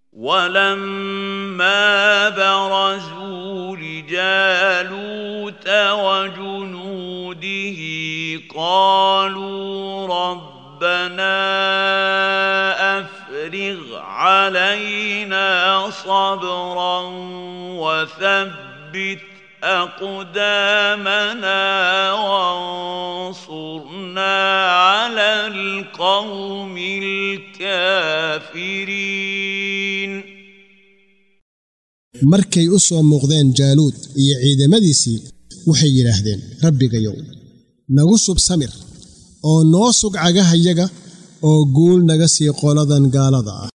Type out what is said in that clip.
ولما برزوا لجالوت وجنوده قالوا ربنا افرغ علينا صبرا وثبت اقدامنا وانصرنا على القوم الكافرين markay u soo muuqdeen jaaluud iyo ciidamadiisii waxay yidhaahdeen rabbigayow nagu sub samir oo noo sug cagahayaga oo guul naga sii qoladan gaalada ah